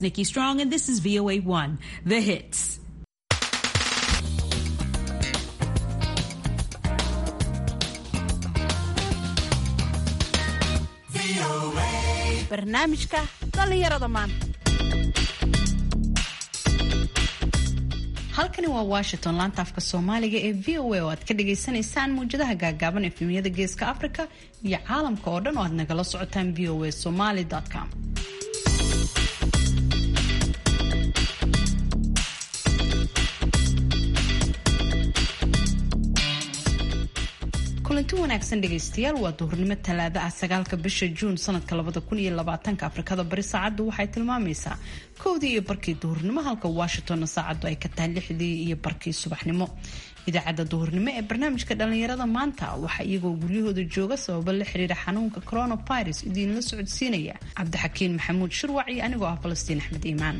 Nikki Strong, and this is VOA1, The Hits. barnaamijka dhallinyarada maanta halkani waa washington laanta afka soomaaliga ee v o a oo aad ka dhagaysanaysaan muwjadaha gaagaaban efemiyada geeska africa iyo caalamka oo dhan oo aad nagala socotaan v o a somaly com kulanti wanaagsan dhegaystayaal waa duhurnimo talaado ah sagaalka bisha juun sanadka labada kun iyo labaatanka afrikada bari saacaddu waxay tilmaamaysaa kowdii iyo barkii duhurnimo halka washingtonna saacaddu ay ka tahay lixdii iyo barkii subaxnimo idaacadda duhurnimo ee barnaamijka dhallinyarada maanta waxaa iyagoo guryahooda jooga sababo la xiriira xanuunka coronavirus idiinla socodsiinaya cabdixakiin maxamuud shirwac iyo anigoo ah falastiin axmed iimaan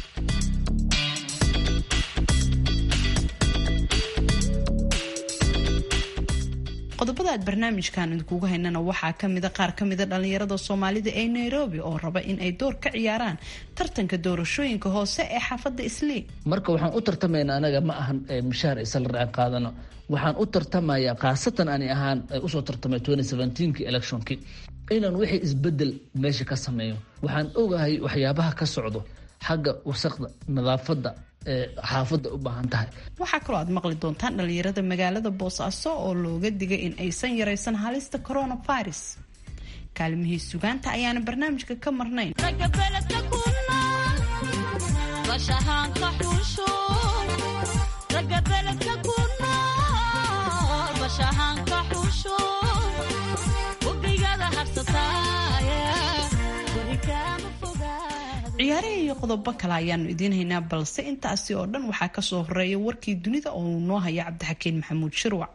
qodobada aad barnaamijkan idinkugu haynana waxaa kamida qaar kamida dhalinyarada soomaalida ee nairobi oo raba in ay door ka ciyaaraan tartanka doorashooyinka hoose ee xaafada islii marka waxaan u tartamaynaa anaga ma ahan mushaar isla raaci qaadano waxaan u tartamayaa khaasatan ani ahaan usoo tartamay ki electionki inaan wixii isbedel meesha ka sameeyo waxaan ogahay waxyaabaha ka socdo xagga wasaqda nadaafada xaafada u baahan tahay waxaa kaloo aad maqli doontaan dhalinyarada magaalada boosaaso oo looga digay in aysan yaraysan halista coronavirus kaalimihii sugaanta ayaana barnaamijka ka marnayn ciyaaraha iyo qodobo kale ayaanu idiin haynaa balse intaasi oo dhan waxaa kasoo horeeya warkii dunida oo uu noo haya cabdixakiin maxamuud shirwac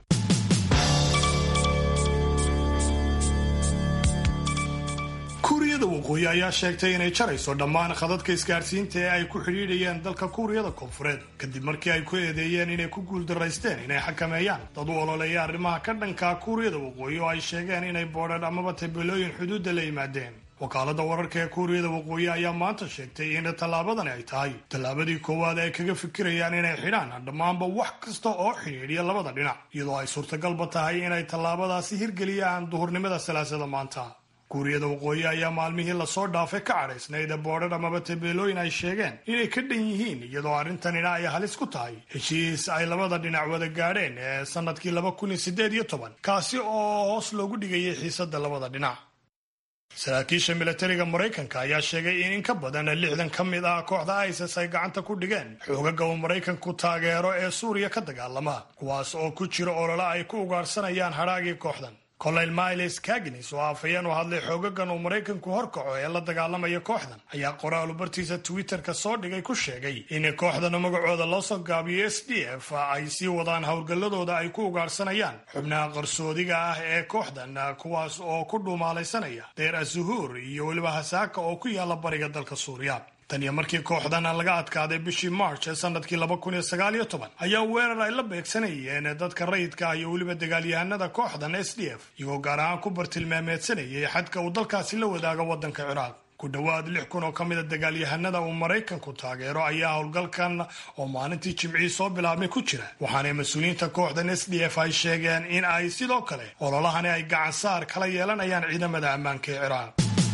kuuriyada waqooyi ayaa sheegtay inay jarayso dhammaan khadadka isgaadhsiinta ee ay ku xidhiidhayeen dalka kuuriyada koonfureed kadib markii ay ku eedeeyeen inay ku guuldaraysteen inay xakameeyaan dad u ololeeya arrimaha ka dhanka kuuriyada waqooyi oo ay sheegeen inay boodhan amaba tabeelooyin xuduudda la yimaadeen wakaalada wararka ee kuuriyada waqooyi ayaa maanta sheegtay in tallaabadani ay tahay tallaabadii koowaad ay kaga fikirayaan inay xidhaan dhammaanba wax kasta oo xidhiidhiya labada dhinac iyadoo ay suurtagalba tahay inay tallaabadaasi hirgeliyaan duhurnimada salaasada maanta kuuriyada waqooyi ayaa maalmihii lasoo dhaafay ka cadhaysnayd boodhar amaba tabeelooyin ay sheegeen inay ka dhan yihiin iyadoo arrintanina ay halis ku tahay heshiis ay labada dhinac wada gaadheen ee sanadkii laba kun iyo siddeed iyo toban kaasi oo hoos loogu dhigayay xiisadda labada dhinac saraakiisha milatariga maraykanka ayaa sheegay in in ka badan lixdan ka mid ah kooxda isis ay gacanta ku dhigeen xoogaga uu maraykanku taageero ee suuriya ka dagaalama kuwaas oo ku jira olole ay ku ugaarhsanayaan hadhaagii kooxdan colonel miles kagnis oo afhayeen u hadlay xoogagan uu maraykanku horkaco ee la dagaalamaya kooxdan ayaa qoraalu bartiisa twitterka soo dhigay ku sheegay in kooxdana magacooda loo soo gaabiyo s d f ay sii wadaan howlgalladooda ay ku ugaarhsanayaan xubnaha qarsoodiga ah ee kooxdan kuwaas oo ku dhuumaalaysanaya deer azuhuur iyo weliba hasaaka oo ku yaala bariga dalka suuriya tan iyo markii kooxdan laga adkaaday bishii march ee sanadkii laba kun iyo sagaal iyo toban ayaa weerar ay la beegsanayeen dadka rayidka ah iyo weliba dagaalyahanada kooxdan s d f iyagoo gaar ahaan ku bartilmaameedsanayay xadka uu dalkaasi la wadaago waddanka ciraaq ku dhowaad lix kun oo ka mida dagaalyahanada uu maraykanku taageero ayaa howlgalkan oo maalintii jimcii soo bilaabmay ku jira waxaana mas-uuliyiinta kooxdan s d f ay sheegeen in ay sidoo kale ololahani ay gacan saar kala yeelanayaan ciidamada ammaanka ee ciraaq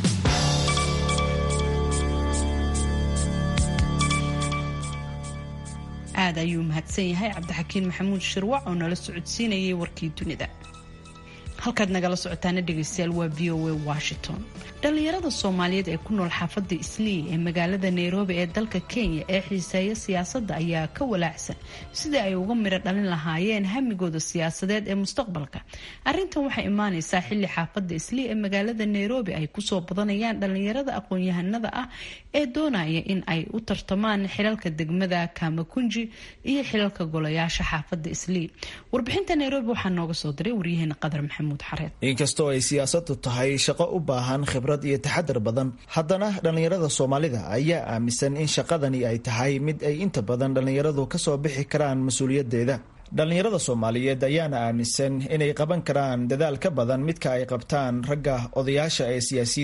aad ayuu mahadsan yahay cabdixakiin maxamuud shirwac oo nala socodsiinayay warkii dunida halkaad nagala socotaana dhegaystayaal waa v o a washington dhallinyarada soomaaliyeed ee ku nool xaafadda islii ee magaalada nairobi ee dalka kenya ee xiiseeya siyaasadda ayaa ka walaacsan sidii ay uga midho dhalin lahaayeen hamigooda siyaasadeed ee mustaqbalka arrintan waxay imaaneysaa xilli xaafadda islii ee magaalada nairobi ay kusoo badanayaan dhallinyarada aqoon-yahanada ah ee doonaya in ay u tartamaan xilalka degmada kamakunji iyo xilalka golayaasha xaafadda islii warbixinta nairobi waxaa nooga soo diray waryaheena qadar maxamuud inkastoo ay siyaasadu tahay shaqo u baahan khibrad iyo taxadar badan haddana dhallinyarada soomaalida ayaa aaminsan in shaqadani ay tahay mid ay inta badan dhallinyaradu kasoo bixi karaan mas-uuliyadeeda dhallinyarada soomaaliyeed ayaana aaminsan inay qaban karaan dadaal ka badan midka ay qabtaan ragga odayaasha ee siyaasiyiinta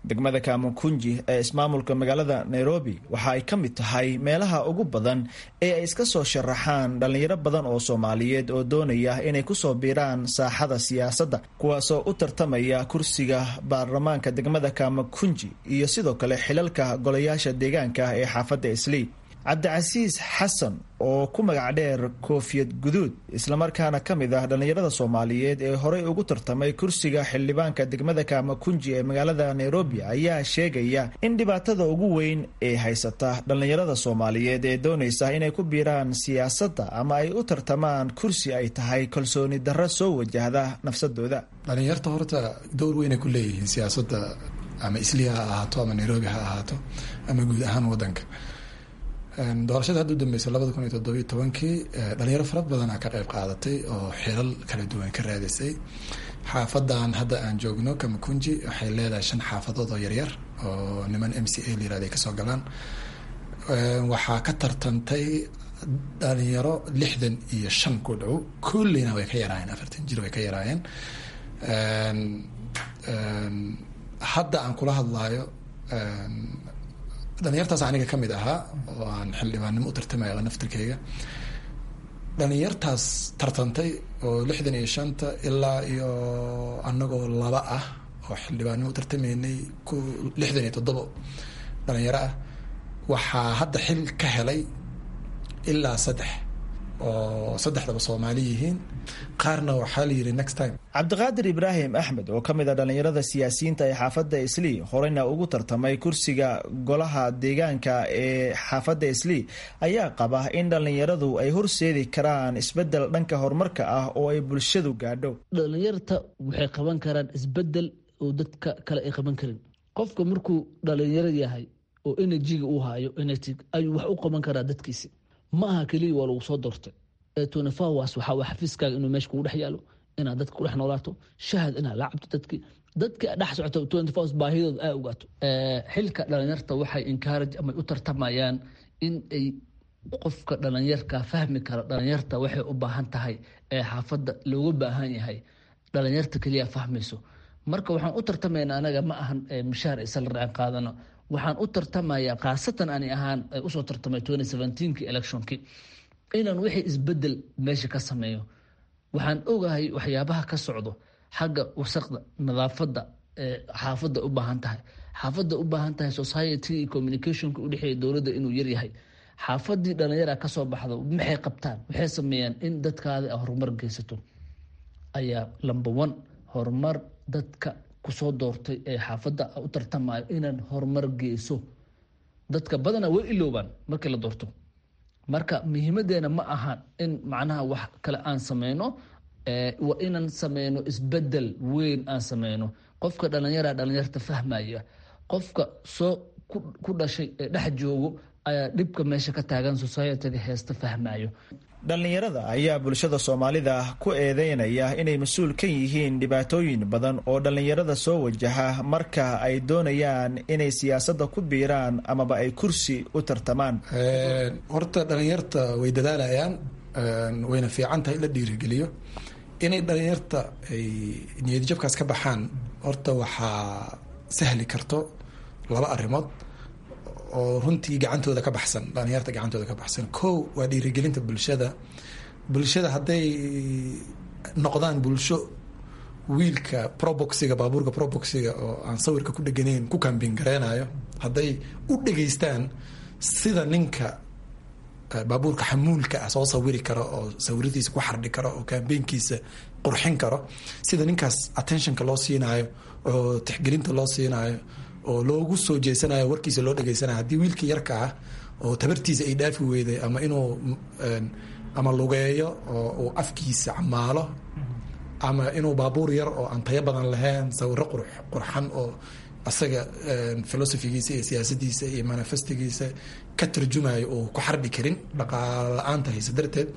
degmada kamakunji ee ismaamulka magaalada nairobi waxa ay ka mid tahay meelaha ugu badan ee ay iska soo sharaxaan dhallinyaro badan oo soomaaliyeed oo doonaya inay kusoo biiraan saaxada siyaasadda kuwaasoo u tartamaya kursiga baarlamaanka degmada kamakunji iyo sidoo kale xilalka golayaasha deegaanka ee xaafadda islii cabdicasiis xasan oo ku magac dheer koofiyad guduud islamarkaana ka mid ah dhallinyarada soomaaliyeed ee horey ugu tartamay kursiga xildhibaanka degmada kamakunji ee magaalada nairobi ayaa sheegaya in dhibaatada ugu weyn ee haysata dhallinyarada soomaaliyeed ee doonaysa inay ku biiraan siyaasadda ama ay u tartamaan kursi ay tahay kalsooni darro soo wajahda nafsadooda dhalinyarta horta dowr weynay ku leeyihiin siyaasadda ama isliya ha ahaato ama nairobi ha ahaato ama guud ahaan wadanka doorashada hadda u dambeysay labada kun iyo toddobiyo tobankii dhalinyaro fara badanaa ka qayb qaadatay oo xilal kala duwan ka raadisay xaafadan hadda aan joogno kamakunji waxay leedahay shan xaafadood oo yaryar oo niman m c a la yirahda ay kasoo galaan waxaa ka tartantay dhalinyaro lixdan iyo shan ku dhow kullina way ka yaraayeen afartan jir way ka yaraayeen hadda aan kula hadlaayo dhalinyartaas aniga ka mid ahaa oo aan xildhibaannimo u tartamaya naftirkeyga dhalinyartaas tartantay oo lixdan iyo shanta ilaa iyo anagoo laba ah oo xildhibaannimo u tartamaynay ku lixdan iyo toddobo dhalinyaro ah waxaa hadda xil ka helay ilaa saddex oo saddexdaba soomaali yihiin qaarna waxaa la yidhi next time cabdiqaadir ibraahim axmed oo ka mid a dhallinyarada siyaasiyiinta ee xaafadda islii horeyna ugu tartamay kursiga golaha deegaanka ee xaafadda islii ayaa qaba in dhallinyaradu ay horseedi karaan isbedel dhanka horumarka ah oo ay bulshadu gaadho dhallinyarta waxay qaban karaan isbedel oo dadka kale ay qaban karin qofka markuu dhalinyaro yahay oo enerjiga uu hayo enertig ayuu wax u qaban karaa dadkiisi ma aha keliya waa lagu soo doortay tnfawas waxaa xafiiskaaga inuu meesha kugu dhex yaalo inaad dadka kudhex noolaato shahad inaad la cabto dadki dadka dhex socoto tnfas baahidooda aa ogaato xilka dhalinyarta waxay encourage ama u tartamayaan in ay qofka dhalinyarka fahmi kara dhalinyarta waxay u baahan tahay ee xaafadda looga baahan yahay dhalinyarta keliya fahmayso marka waxaan u tartamayna anaga ma ahan mishaar isla raacan qaadano waxaan u tartamayaa khaasatan ani ahaan usoo tartamay ki electionki inaan wixii isbedel meesha ka sameeyo waxaan ogahay waxyaabaha ka socdo xagga wasaqda nadaafada xaafadda u baahan tahay xaafadda u baahan tahay society iyo communicationka udhexeeya dowladda inuu yaryahay xaafadii dhalinyara kasoo baxdo maxay qabtaan waxay sameeyaan in dadkaada horumar geysato ayaa lamba one horumar dadka kusoo doortay ee xaafadda u tartamayo inaan horumar geyso dadka badana way iloobaan markii la doorto marka muhiimadeena ma aha in macnaha wax kale aan sameyno waa inaan sameyno isbedel weyn aan sameyno qofka dhalinyara dhalinyarta fahmaya qofka soo ku dhashay ee dhex joogo ayaa dhibka meesha ka taagan societyga heesta fahmayo dhallinyarada ayaa bulshada soomaalida ku eedeynaya inay mas-uul ka yihiin dhibaatooyin badan oo dhallinyarada soo wajaha marka ay doonayaan inay siyaasadda ku biiraan amaba ay kursi u tartamaan horta dhalinyarta way dadaalayaan wayna fiican tahay in la dhiirigeliyo inay dhalinyarta ay niyadjabkaas ka baxaan horta waxaa sahli karto laba arrimood oo runtii gacantooda ka baxsan dhalinyarta gacantooda ka baxsan ko waa dhiirigelinta bulshada bulshada hadday noqdaan bulsho wiilka proboxiga baabuurka proboxiga oo aan sawirka ku dheganayn ku kambin gareynayo hadday u dhegeystaan sida ninka baabuurka xamuulka ah soo sawiri karo oo sawiradiisa ku xardhi karo oo kambeynkiisa qurxin karo sida ninkaas attentionka loo siinaayo oo tixgelinta loo siinaayo oo loogu soo jeesanayo warkiisa loo dhegeysanayo haddii wiilka yarka ah oo tabartiisa ay dhaafi weyday ama inuu ama lugeeyo oo uu afkiisa camaalo ama inuu baabuur yar oo aan tayo badan lahayn sawiro qurxan oo asaga filosofigiisa iyo siyaasadiisa iyo manifestigiisa ka tarjumayo oo ku xardhi karin dhaqaala la-aanta hayse darteed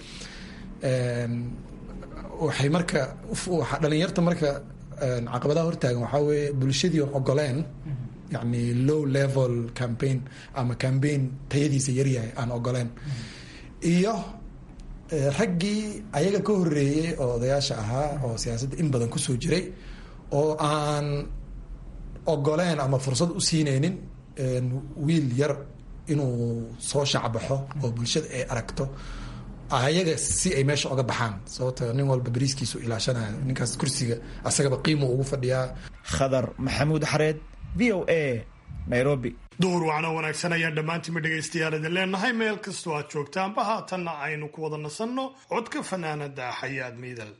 waxay marka dhalinyarta marka caqabadaha hortaagan waxaa weeye bulshadii on ogoleen yani low level campaign ama campaign tayadiisa yaryahay aan ogoleen iyo raggii ayaga ka horeeyey oo odayaasha ahaa oo siyaasadda in badan kusoo jiray oo aan ogoleen ama fursad u siinaynin wiil yar inuu soo shacbaxo oo bulshada ay aragto ayaga si ay meesha oga baxaan sababto nin walba bariiskiisu ilaashanaya ninkaas kursiga asagaba qiimu ugu fadhiyaa khadar maxamuud xareed v o a nairobi duhur wacno wanaagsan ayaan dhammaantiinba dhegaystayaal idin leenahay meel kastoo aad joogtaanba haatanna aynu ku wada nasanno codka fanaanada xayaad miidal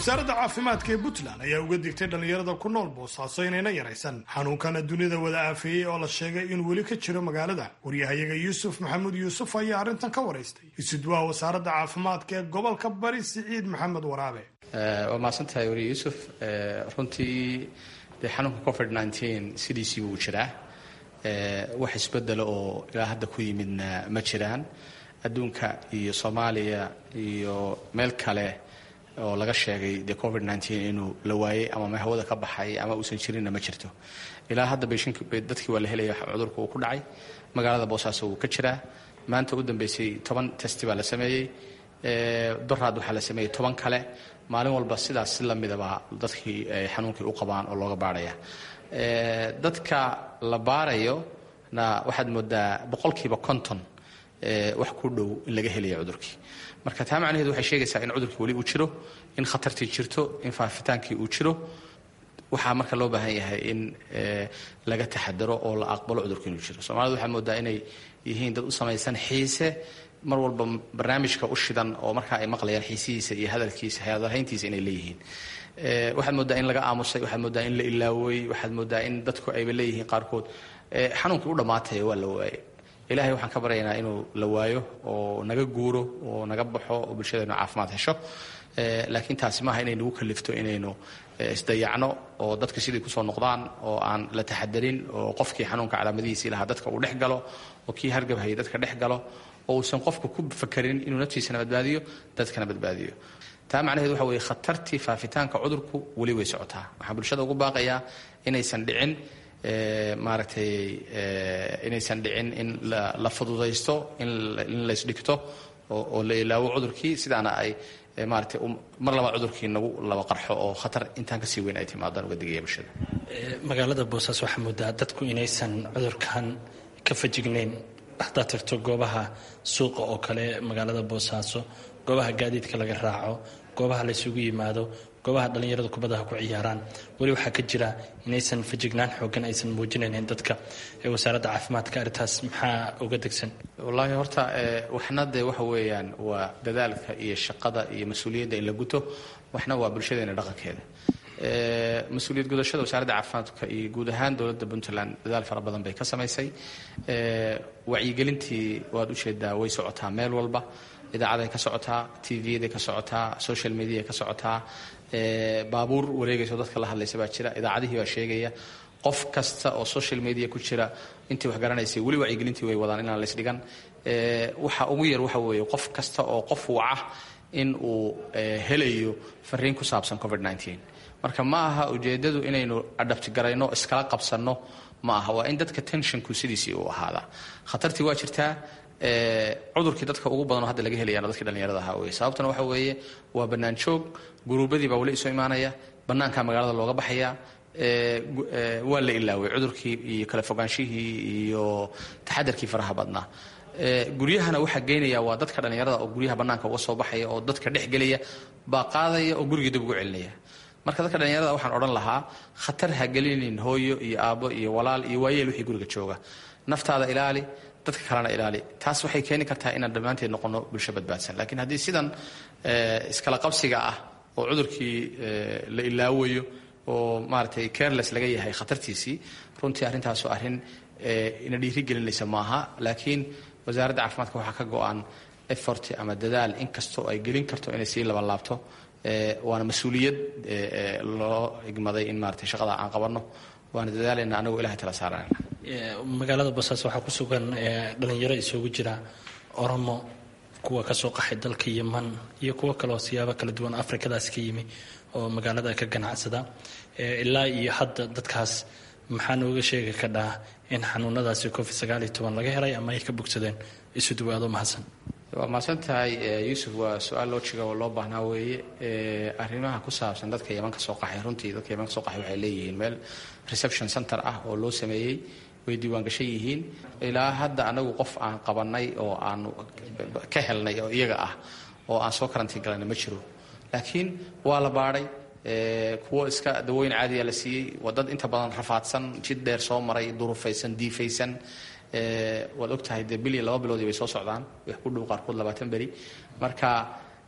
wasaaradda caafimaadka ee puntland ayaa uga digtay dhallinyarada ku nool boosaaso inayna yaraysan xanuunkana dunida wada aafeeyey oo la sheegay inuu weli ka jiro magaalada waryahayaga yuusuf maxamuud yuusuf ayaa arrintan ka waraystay isudwaha wasaaradda caafimaadka ee gobolka bari siciid maxamed waraabe waa mahadsantahay wariye yuusuf runtii dee xanuunka covid nteen sidiisii buu jiraa wax isbedelo oo ilaa hadda ku yimidna ma jiraan adduunka iyo soomaaliya iyo meel kale oo laga sheegay de covid nteen inuu la waayey ama hawada ka baxay ama uusan jirinna ma jirto ilaa hadda dadkii waa la helaya cudurka uu ku dhacay magaalada boosaaso wuu ka jiraa maanta u dambeysay toban testi baa la sameeyey doraad waxaa la sameeyey toban kale maalin walba sidaas si lamidaba dadkii xanuunkii u qabaan oo looga baarhaya dadka la baarayo na waxaad moodaa boqolkiiba konton wax ku dhow in laga helaya cudurkii marka taa macnaheedu waxay sheegaysaa in cudurkii weli uu jiro in khatartii jirto in faafitaankii uu jiro waxaa marka loo baahan yahay in laga taxadaro oo la aqbalo cudurka inuu jiro soomaalida waxaa moodaa inay yihiin dad u samaysan xiise mar walba barnaamijka u shidan oo markaa ay maqlayaan xiisihiisa iyo hadalkiisa hadalhayntiisa inay leeyihiin waxaad moodaa in laga aamusay waxaad moodaa in la ilaaway waxaad moodaa in dadku ayba leeyihiin qaarkood xanuunkii u dhammaatay waa la waayey ilaahay waxaan ka baryaynaa inuu la waayo oo naga guuro oo naga baxo oo bulshadeenu caafimaad hesho laakiin taasi maaha inay nagu kalifto inaynu isdayacno oo dadka sidii kusoo noqdaan oo aan la taxadarin oo qofkii xanuunka calaamadihiisii lahaa dadka uu dhex galo oo kii hargabhayay dadka dhex galo oo uusan qofku ku fakarin inuu naftiisana badbaadiyo dadkana badbaadiyo taa macnaheedu waxa weeye khatartii faafitaanka cudurku weli way socotaa waxaan bulshada ugu baaqayaa inaysan dhicin maaragtay inaysan dhicin in la fududaysto in laysdhigto oo la ilaawo cudurkii sidaana ay maaragtay mar labaad cudurkii nagu laba qarxo oo khatar intaan kasii weyn ay timaadaan uga digaya bulshada magaalada boosaaso waxaa moodaa dadku inaysan cudurkan ka fajignayn haddaad tagto goobaha suuqa oo kale magaalada boosaaso goobaha gaadiidka laga raaco goobaha laysugu yimaado goobaha dhallinyaradu kubadaha ku ciyaaraan weli waxaa ka jira inaysan fajignaan xoogan aysan muujinaynin dadka ee wasaaradda caafimaadka arrintaas maxaa uga degsan wallaahi horta waxna dee waxa weeyaan waa dadaalka iyo shaqada iyo mas-uuliyadda in la guto waxna waa bulshadeena dhaqankeeda mas-uuliyad gudashada wasaaradda caafimaadka iyo guud ahaan dowladda puntland dadaal fara badan bay ka samaysay wacyigelintii waad ujeedaa way socotaa meel walba idaacaday ka socotaa tvyaday ka socotaa social mediaay ka socotaa baabuur wareegayso dadka la hadlaysa baa jira idaacadihii baa sheegaya qof kasta oo social media ku jira intii wax garanaysay weli wacyigelintii way wadaan inaan laysdhigan waxa ugu yar waxa weeye qof kasta oo qof waca in uu helayo fariin ku saabsan covid marka ma aha ujeedadu inaynu adhabtigarayno iskala qabsanno ma aha waa in dadka tenshonku sidiisii uu ahaadaa khatartii waa jirtaa cudurkii dadka ugu badanoo hadda laga helayaana dadkii dhallinyarada ahaa wey sababtuna waxa weeye waa bannaan joog guruubadii baa weli isu imaanaya bannaankaa magaalada looga baxaya waa la ilaaway cudurkii iyo kala fogaanshihii iyo taxadarkii faraha badnaa guryahana waxaa geynaya waa dadka dhallinyarada oo guryaha bannaanka uga soo baxaya oo dadka dhex gelaya baa qaadaya oo gurigii dib ugu celinaya marka dadka dhallinyarada waxaan odhan lahaa khatar ha gelinin hooyo iyo aabbo iyo walaal iyo waayeel wixii guriga jooga naftaada ilaali dadka kalena ilaali taas waxay keeni kartaa inaan dhammaanteed noqono bulsho badbaadsan laakiin haddii sidan iskala qabsiga ah oo cudurkii la ilaawayo oo maaragtay careless laga yahay khatartiisii runtii arrintaasu arrin ina dhiiri gelinaysa maaha laakiin wasaaradda caafimaadka waxaa ka go-an effort ama dadaal inkastoo ay gelin karto inay sii labanlaabto waana mas-uuliyad loo igmaday in maaragtay shaqada aan qabanno waana dadaalayna anagoo ilahay tala saarana magaalada boosaaso waxaa ku sugan dhalinyaro isugu jira oromo kuwa kasoo qaxay dalka yeman iyo kuwo kaleoo siyaabo kala duwan afrikadaas ka yimi oo magaalada ka ganacsada ilaa iyo hadda dadkaas maxaa nooga sheegi kadhaa in xanuunadaasi covid sagaal iyo toban laga helay ama ay ka bogsadeen isu dhawaado mahadsan waa mahadsan tahay yuusuf waa su-aal loo jiga oo loo baahnaa weeye arrimaha ku saabsan dadka yeman ka soo qaxay runtii dadka yeman ka soo qaxay waxay leeyihiin meel reception center ah oo loo sameeyey way diiwaangashan yihiin ilaa hadda anagu qof aan qabanay oo aanu ka helnay oo iyaga ah oo aan soo karantiin galayna ma jiro laakiin waa la baadhay kuwo iska dawooyin caadiya la siiyey waa dad inta badan rafaadsan jid dheer soo maray durufaysan diifaysan waad ogtahay dee bil iyo laba biloodii bay soo socdaan wax ku dhow qaarkood labaatan beri marka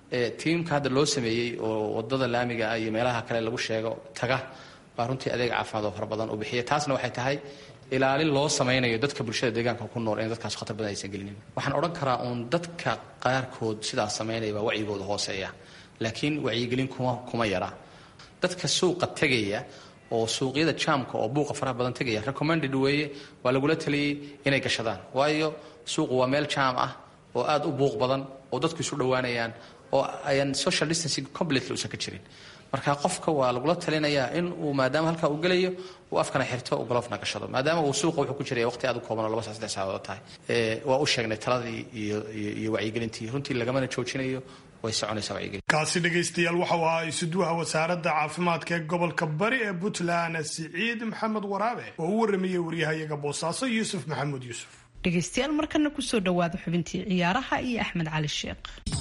tiimka hadda loo sameeyey oo wadada laamiga ah iyo meelaha kale lagu sheego taga baa runtii adeeg caafimaad oo fara badan u bixiya taasna waxay tahay ilaalin loo samaynayo dadka bulshada deegaanka ku nool in dadkaas khatar badan aysan gelinin waxaan odhan karaa uun dadka qaarkood sidaas samaynaya baa wacyigooda hooseeya laakiin wacyigelin kuma kuma yara dadka suuqa tegaya oo suuqyada jaamka oo buuqa faraha badan tegaya recommended weeye waa lagula taliyey inay gashadaan waayo suuqu waa meel jaam ah oo aada u buuq badan oo dadku isu dhowaanayaan oo ayaan social distancing completely usan ka jirin marka qofka waa lagula talinayaa in uu maadaama halkaa uu gelayo uu afkana xirto uu galofna gashado maadaama uu suuqa wuxuu ku jiraya waqti aad u kooban oo laba saa saddex saacadood tahay waa u sheegnay taladii iyo iyo wacyigelintii runtii lagamana joojinayo way soconaysaa wacyigelin kaasi dhegaystayaal waxau ahaa isuduwaha wasaaradda caafimaadka ee gobolka bari ee puntland siciid maxamed waraabe oo u waramayey waryahayaga boosaaso yuusuf maxamuud yuusuf dhegaystayaal markana kusoo dhawaada xubintii ciyaaraha iyo axmed cali sheekh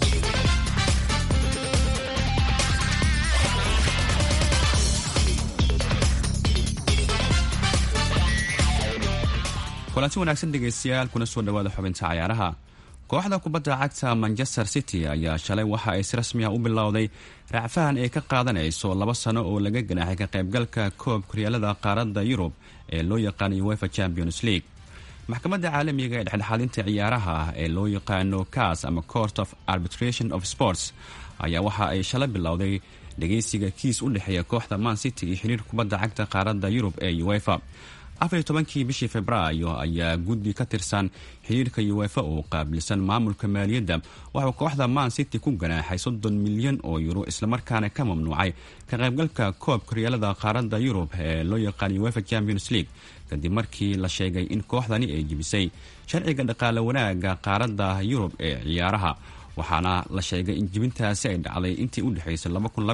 kulanti wanaagsan dhegaystayaal kuna soo dhawaada xubinta cayaaraha kooxda kubadda cagta manchester city ayaa shalay waxa ay si rasmi ah u bilowday raacfahan ay ka qaadanayso laba sano oo laga ganaaxay ka qaybgalka koob koryaalada qaaradda yurub ee loo yaqaano uefa champions league maxkamadda caalamiga ee dhexdhexaadinta ciyaaraha ee loo yaqaano cas ama court of arbitration of sports ayaa waxa ay shalay bilowday dhegaysiga kiis u dhexeeya kooxda man city iyo xiriir kubadda cagta qaaradda yurub ee uefa afar iyo tobankii bishii februaayo ayaa guddi ka tirsan xiriirka uefa oo qaabilsan maamulka maaliyadda waxuu kooxda man city ku ganaaxay soddon milyan oo yuro islamarkaana ka mamnuucay ka qaybgalka koob koryaalada qaaradda yurub ee loo yaqaan uefa champions league kadib markii la sheegay in kooxdani ay jebisay sharciga dhaqaale wanaaga qaaradda yurub ee ciyaaraha waxaana la sheegay in jibintaasi ay dhacday intii u dhexaysay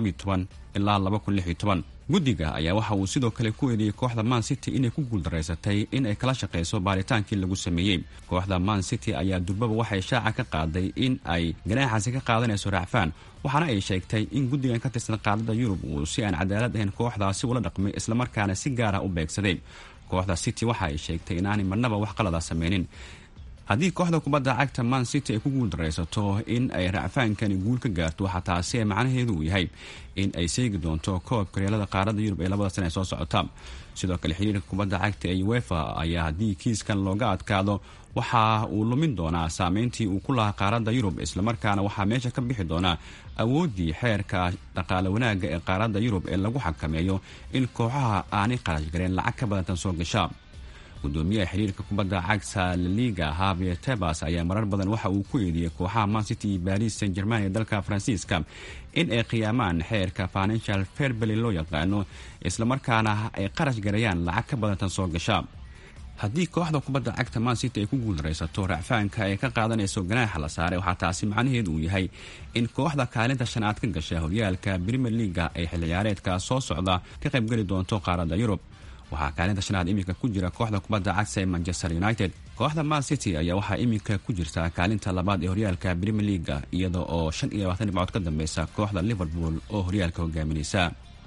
ilaa guddiga ayaa waxa uu sidoo kale ku eedeeyey kooxda man city inay ku guuldaraysatay in ay kala shaqayso baaritaankii lagu sameeyey kooxda man city ayaa durbaba waxay shaaca ka qaaday in ay ganaaxaasi ka qaadanayso raacfaan waxaana ay sheegtay in guddigan ka tirsan qaaradda yurub uu si aan cadaalad ahayn kooxdaasi ula dhaqmay islamarkaana si gaara u beegsaday kooxda city waxa ay sheegtay inaanay marnaba wax qalada sameynin haddii kooxda kubadda cagta man city ay ku guuldaraysato in ay racfaankani guul ka gaarto waxaa taasi ee macnaheedu uu yahay in ay seegi doonto koob koryaalada qaaradda yurub ee labada sana ee soo socota sidoo kale xiriirka kubadda cagta ee uefa ayaa haddii kiiskan looga adkaado waxa uu lumin doonaa saameyntii uu ku lahaa qaaradda yurub islamarkaana waxaa meesha ka bixi doonaa awooddii xeerka dhaqaale wanaagga ee qaaradda yurub ee lagu xakameeyo in kooxaha aanay qarash gareen lacag ka badantan soo gasha gudoomiyaha xiriirka kubadda cagta laliga havier tebas ayaa marar badan waxa uu ku eediyey kooxaha man city iyo baris saint german ee dalka faransiiska in ay qiyaamaan xeerka financial fairbely loo yaqaano islamarkaana ay qarash garayaan lacag ka badantan soo gasha haddii kooxda kubadda cagta man city ay ku guuldaraysato racfaanka ay ka qaadanayso ganaaxa la saaray waxaa taasi macnaheedu uu yahay in kooxda kaalinta shanaad ka gasha horyaalka premier leaga ay xil ciyaareedka soo socda ka qaybgeli doonto qaaradda yurub waxaa kaalinta shanaad iminka ku jira kooxda kubadda cagta ee manchester united kooxda man city ayaa waxaa iminka ku jirta kaalinta labaad ee horyaalka premier leaga iyada oo shan iyo labaatan dhibcood ka dambeysa kooxda liverpool oo horyaalka hogaaminaysa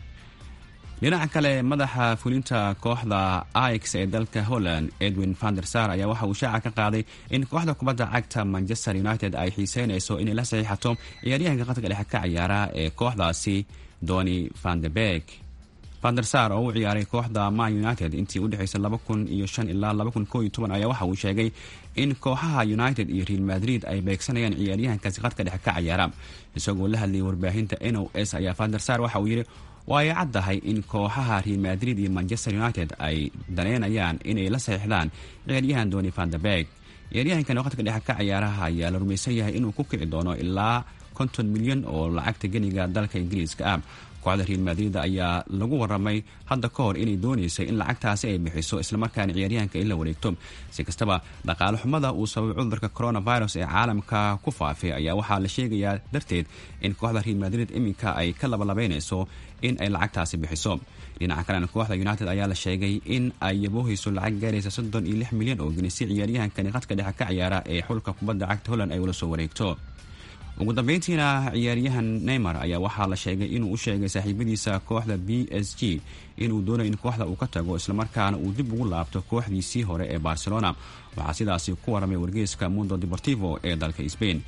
dhinaca kale madaxa fulinta kooxda ix ee dalka holland edwin vandersar ayaa waxa uu shaaca ka qaaday in kooxda kubadda cagta manchester united ay xiiseynayso inay la saxiixato ciyaaryahanka qadka dhexe ka ciyaara ee kooxdaasi doni vandeberg vandersar oo u ciyaaray kooxda man united intii u dhexaysay laba kun iyo shan ilaa laba kun koo iyo toban ayaa waxa uu sheegay in kooxaha united iyo real madrid ay beegsanayaan ciyaaryahankaasi qadka dhexe ka ciyaara isagoo la hadlayay warbaahinta n o s ayaa vandersar waxa uu yidhi waa ay caddahay in kooxaha real madrid iyo manchester united ay daneynayaan inay la saxiixdaan ciyaaryahan doni vanderberg ciyaaryahankan qadka dhexe ka ciyaaraha ayaa la rumaysan yahay inuu ku kici doono ilaa konton milyan oo lacagta geniga dalka ingiriiska ah kooxda real madrid ayaa lagu waramay hadda ka hor inay doonaysay in lacagtaasi ay bixiso islamarkaana ciyaaryahanka in la wareegto si kastaba dhaqaale xumada uu sababay cudurka coronavirus ee caalamka ku faafay ayaa waxaa la sheegayaa darteed in kooxda real madrid iminka ay ka labalabeynayso in ay lacagtaasi bixiso dhinaca kalena kooxda united ayaa la sheegay in ay yaboohayso lacag gaaraysa soddon iyo lix milyan oo geni si ciyaaryahankani qadka dhexe ka ciyaara ee xulka kubadda cagta holland ay ula soo wareegto ugu dambeyntiina ciyaaryahan neymar ayaa waxaa la sheegay inuu u sheegay saaxiibadiisa kooxda b s g inuu doonayo in kooxda uu ka tago islamarkaana uu dib ugu laabto kooxdiisii hore ee barcelona waxaa sidaasi ku waramay wargeyska mundo deportivo ee dalka sbain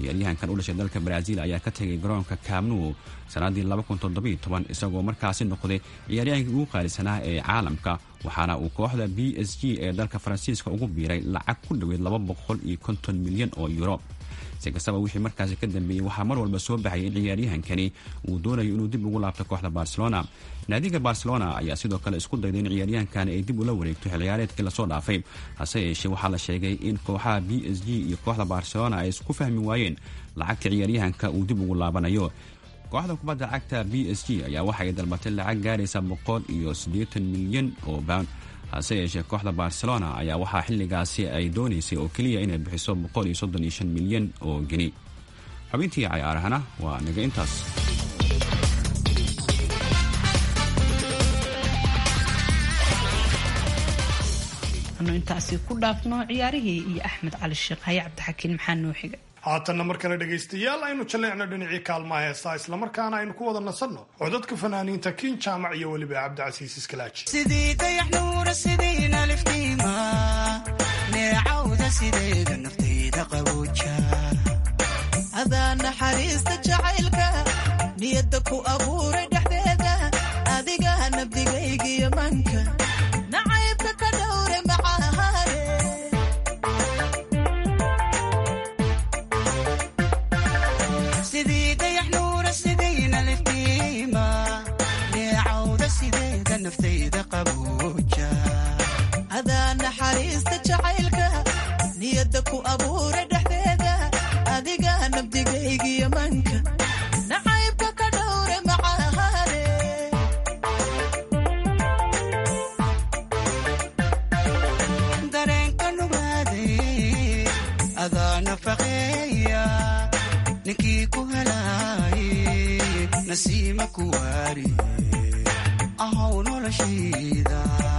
ciyaaryahankan u dhashay dalka baraaziil ayaa ka tegay garoonka kaamnu sannaddii isagoo markaasi noqday ciyaaryahankii ugu qaalisanaa ee caalamka waxaana uu kooxda b s g ee dalka faransiiska ugu biiray lacag ku dhoweyd milyan oo yuro si kastaba wixii markaasi ka dambeeyey waxaa mar walba soo baxayay in ciyaaryahankani uu doonayo inuu dib ugu laabto kooxda barcelona naadiga barcelona ayaa sidoo kale isku dayday in ciyaaryahankani ay dib ula wareegto xilciyaareedkii lasoo dhaafay hase yeeshee waxaa la sheegay in kooxaha b s g iyo kooxda barcelona ay isku fahmi waayeen lacagta ciyaaryahanka uu dib ugu laabanayo kooxda kubadda cagta b s g ayaa waxay dalbatay lacag gaaraysa boqol iyo siddeetan milyan oo pound hase yeeshee kooxda barcelona ayaa waxaa xilligaasi ay doonaysay oo keliya inay bixiso boqol iyo soddon iyo shan milyan oo geni xubintii cayaarahana waa naga intaas anu intaasi ku dhaafno ciyaarihii iyo axmed cali sheekh haye cabdixakiin maxaa noo xiga haatanna mar kale dhegaystayaal aynu jalleecno dhinacii kaalmaha heesaa islamarkaana aynu ku wada nasanno codadka fanaaniinta kiin jaamac iyo weliba cabdicasiis iskalaaji sidii dayax nuura sidiina liftiima neecawda sideeda naftayda qabooja adaa naxariista jacaylka niyadda ku abuuray dhexdeeda adiga nabdigaygiyo manka nacaybka ka dhowre macahaare sidii dayax nuura sidiina liftiima neecawda sideeda naftayda qabooja adaa naxariista jacaylka niyadda ku abuuray dhexdeeda adiga nabdigaygiyo manka nacaybka ka dhowre macahaare dareenka nugaaday adaa nafaqeeya ninkii ku helaaye nasiima ku waari ahow noloshayda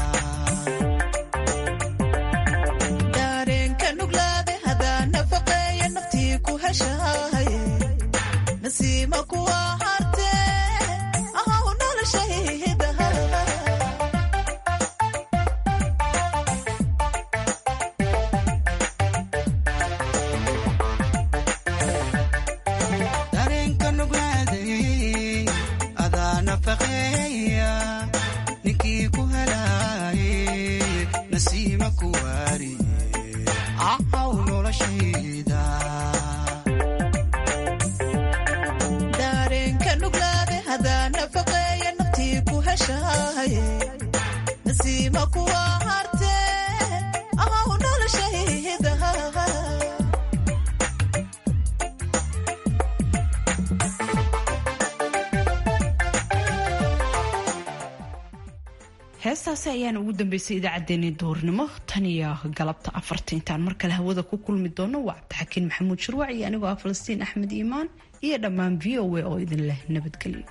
daareenka nuglaade hadaa nafaqeeya naftii ku heshaaye nasiima kuwa hartee ahow noloshayda dareenka nuglaaday adaa nafaqeeya ninkii ku helaaye nasiima ku waari ahow noloshayda daareenka nuglaade hadaa nafaqeeya naftii ku heshaaye nasiima kuwa hartee ahow noloshayda heestaasi ayaana ugu dambeysay idaacaddeenii duhurnimo tan iyo galabta afarta intaan mar kale hawada ku kulmi doono waa cabdixakiin maxamuud shirwac iyo anigoo ah falastiin axmed iimaan iyo dhammaan v o a oo idin leh nabadgelyo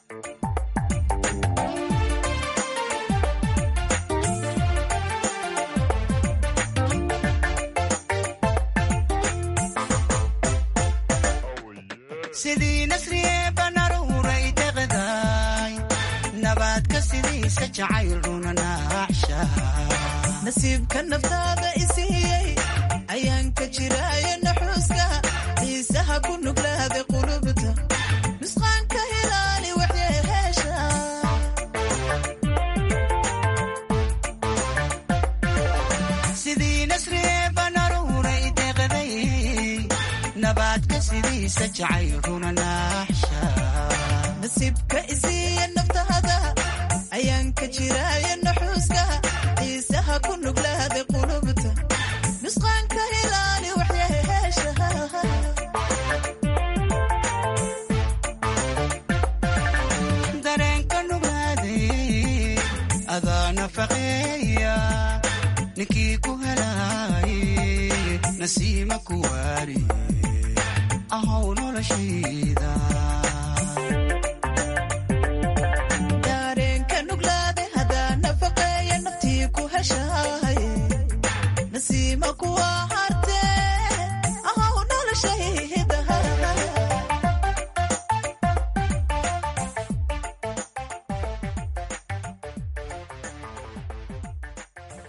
sidii nasriye banaruuray deqdaay nabaadka sidiisa jacayl runa naaxsha nasiibka naftaada isiiyey ayaan ka jiraayo naxuuska xiisaha ku nuglaada qulubta nusqaanka hilaali waxyeheesha sidii nasriye banaruuray deqday nabaadka sidiisa jacayl runa naaxsha nasiibka isiiya naftaada ayaan ka jiraayo naxuuska xiisaha ku nuglaada qulubta nusqaanka hilaali waxyeheesha dareenka nugaaday adaa nafaqeeya ninkii ku helaaye nasiima ku waari ahow noloshayda daareenka nuglaade hadaa nafaqeeya naftii ku heshaa